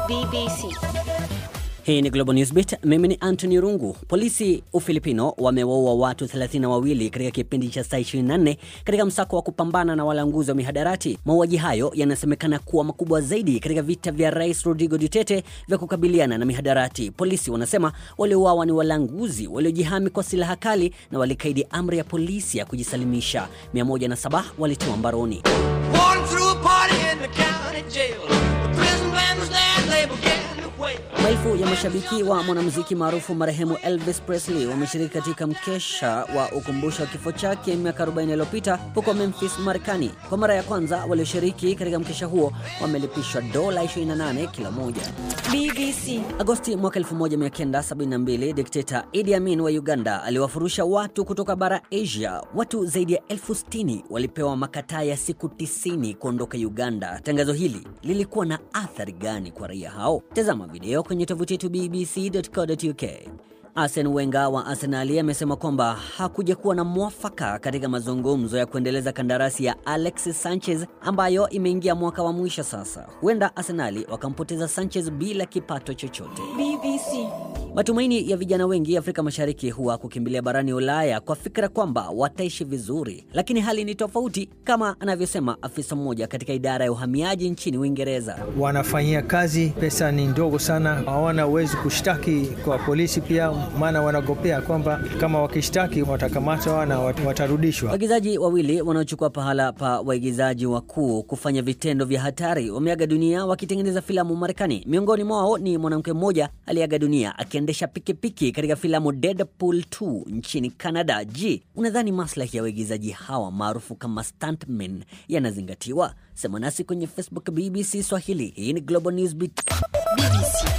BBC. Hii ni Global Newsbeat. Mimi ni Anthony Rungu. Polisi Ufilipino wamewaua watu 32 katika kipindi cha saa 24 katika msako wa kupambana na walanguzi wa mihadarati. Mauaji hayo yanasemekana kuwa makubwa zaidi katika vita vya Rais Rodrigo Duterte vya kukabiliana na mihadarati. Polisi wanasema waliouawa ni walanguzi waliojihami kwa silaha kali na walikaidi amri ya polisi ya kujisalimisha. 107 walitiwa mbaroni. Walking through a party in the county jail. The prison band was there and they began to wail. Maelfu ya mashabiki wa mwanamuziki maarufu marehemu Elvis Presley wameshiriki katika mkesha wa ukumbusho wa kifo chake miaka 40 iliyopita huko Memphis, Marekani. Kwa mara ya kwanza walioshiriki katika mkesha huo wamelipishwa dola 28 kila moja. BBC. Agosti mwaka 1972 dikteta Idi Amin wa Uganda aliwafurusha watu kutoka bara Asia. Watu zaidi ya elfu sitini walipewa makataa ya siku 90 kuondoka Uganda. Tangazo hili lilikuwa na athari gani kwa raia hao? Tazama video kwenye tovuti yetu bbc.co.uk. Arsene Wenger wa Arsenali amesema kwamba hakuja kuwa na mwafaka katika mazungumzo ya kuendeleza kandarasi ya Alexis Sanchez ambayo imeingia mwaka wa mwisho sasa. Huenda Arsenali wakampoteza Sanchez bila kipato chochote. BBC. Matumaini ya vijana wengi Afrika Mashariki huwa kukimbilia barani Ulaya kwa fikra kwamba wataishi vizuri, lakini hali ni tofauti, kama anavyosema afisa mmoja katika idara ya uhamiaji nchini Uingereza. wanafanyia kazi, pesa ni ndogo sana, hawana uwezo kushtaki kwa polisi pia, maana wanagopea kwamba kama wakishtaki watakamatwa na wat- watarudishwa. Waigizaji wawili wanaochukua pahala pa waigizaji wakuu kufanya vitendo vya hatari wameaga dunia wakitengeneza filamu Marekani. Miongoni mwao ni mwanamke mmoja aliyeaga dunia akiendesha pikipiki katika filamu Deadpool 2 nchini Canada. Je, unadhani maslahi ya waigizaji hawa maarufu kama stuntmen yanazingatiwa? Sema nasi kwenye Facebook BBC Swahili. Hii ni Global Newsbeat. BBC.